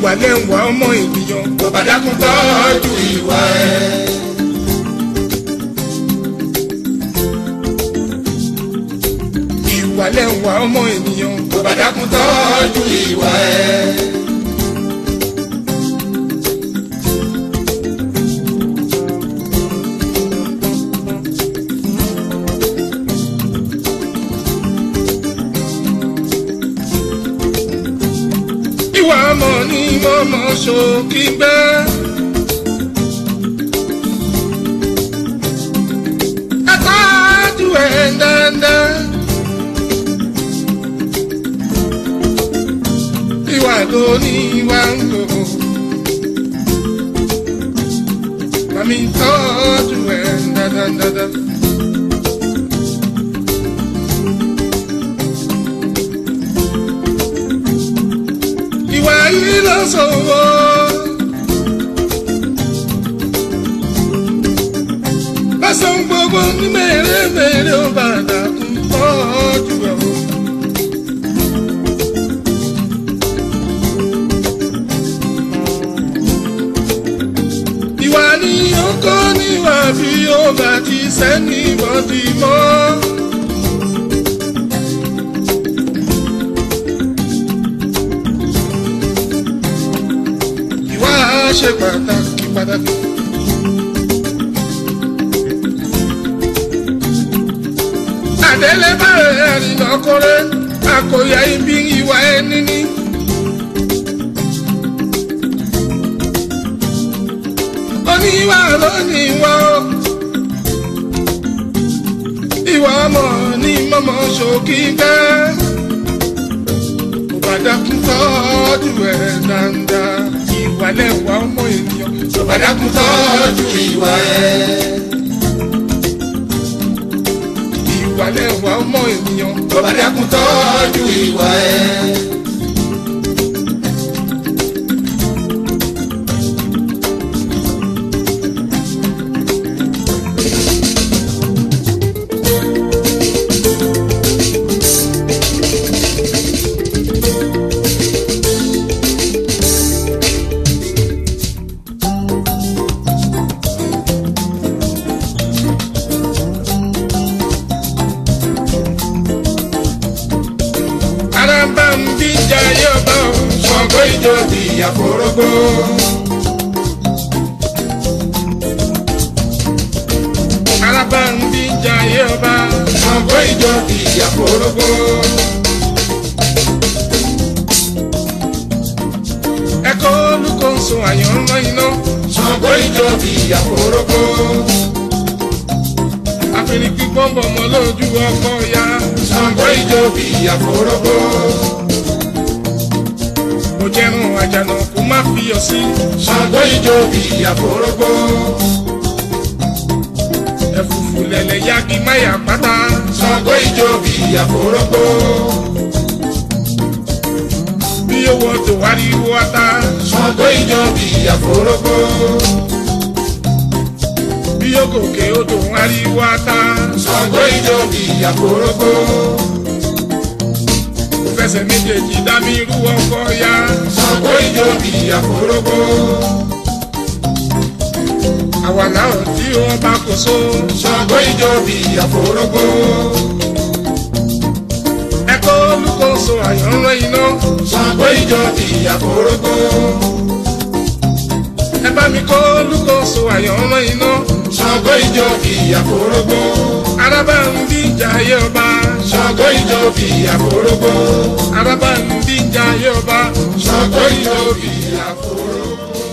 ìwà lẹ́wà ọmọ ènìyàn kò bá dákun tọ́jú ìwà ẹ̀. ìwà lẹ́wà ọmọ ènìyàn kò bá dákun tọ́jú ìwà ẹ̀. ìwà ọmọ ní mọ́mọ́ ṣòkì gbẹ́. ẹ tọ́jú ẹ̀ dáadáa. ìwà tó ní ìwà ń lò. Mami tọ́jú ẹ̀ dáadáa. ìwà yìí ló sọ̀wọ́. lọ́sàn gbogbo ní mèremère ó bàdà ń tọ́jú ẹ̀ o. ìwà ni ó kọ́ níwà bí ó bá ti sẹ́ni bọ́dì mọ́. ìwà ṣe pàtàkì pàtàkì. àdélé báyìí àrìnà kọ́rẹ́ àkòyà ibi ìwà ẹni ní. oníwà lónìí wá ó. ìwà ọmọ ní mọ́mọ́ ṣòkì bẹ́ẹ̀. Òbàdàkùn tọ́jú ẹ̀ dáadáa. Ìwà lẹ́wà ọmọ ènìyàn. kò bá dákun tọ́jú ìwà ẹ̀. Ìwà lẹ́wà ọmọ ènìyàn. kò bá dákun tọ́jú ìwà ẹ̀. Araba ń bí jayé ọba o. Ṣàngó ìjọ bí àforógbó. Araba ń bí jayé ọba. Ṣàngó ìjọ bí àforógbó. Ẹ̀kọ́ olùkóso àyànmọ́ iná. Ṣàngó ìjọ bí àforógbó. Àfẹnì pípọ́n bọ̀ mọ́ lójú ọkọ̀ ya. Ṣàngó ìjọ bí àforógbó. Mo jẹun àjànà kó má fi yọ sí. Ṣàngó ìjọ bí àforógbó. Ẹ̀fùfù lẹ̀lẹ̀ yagi máyà pátá. Ṣàngó ìjọ bí àforógbó. Bí owó tó wá rí wọ́tá. Ṣàngó ìjọ bí àforógbó. Bí ògòkè odò wá rí wọ́tá. Ṣàngó ìjọ bí àforógbó. Mo fẹsẹ̀ méjèèjì dá mi rú ọkọ̀ ya. Ṣàngó ìjọ bí àforógbó. Àwa náà tí wọ́n bá kó so. Ṣàngó ìjọ bí àforógbó. Ẹ̀kọ́ olùkóso àyànmọ́ iná. Ṣàngó ìjọ bí àforógbó. Ẹ bá mi kọ́ olùkóso àyànmọ́ iná. Ṣàngó ìjọ bí àforógbó. Araba ń bí jayé ọba. Ṣàngó ìjọ bí àforógbó. Araba ń bí jayé ọba. Ṣàngó ìjọ bí àforógbó.